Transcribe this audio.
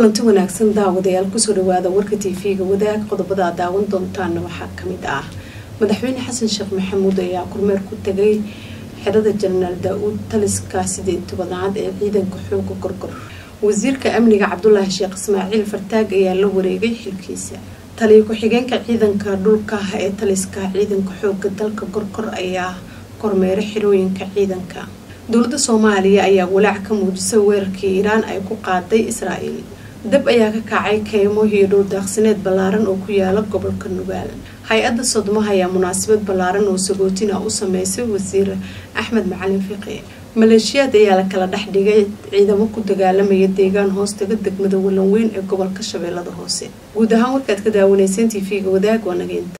kulanti wanaagsan daawadayaal kusoo dhawaada warka tv-ga wadaag qodobada aad daawan doontaana waxaa kamid ah madaxweyne xasan sheekh maxamuud ayaa kormeer ku tagay xerada jenaraal daa-uud taliska sideed tobanaad ee ciidanka xooga gorgor wasiirka amniga cabdulaahi sheekh ismaaciil fartaag ayaa la wareegay xilkiisa taliyo ku-xigeenka ciidanka dhulka ee taliska ciidanka xooga dalka gorgor ayaa kormeeray xirooyinka ciidanka dowladda soomaaliya ayaa walaac ka muujisay weerarkii iiraan ay ku qaaday israael dab ayaa ka kacay keymo iyo dhowrdaaqsineed ballaaran oo ku yaala gobolka nugaal hay-adda sodmaha ayaa munaasabad ballaaran oo sagootina u sameysay wasiir axmed macalin fiqi maleeshiyaad ayaa la kala dhex dhigay ciidamo ku dagaalamaya deegaan hoostaga degmada walanweyn ee gobolka shabeellada hoose guud ahaan warkaad ka daawanayseen t v-ga wadaag waa nageynta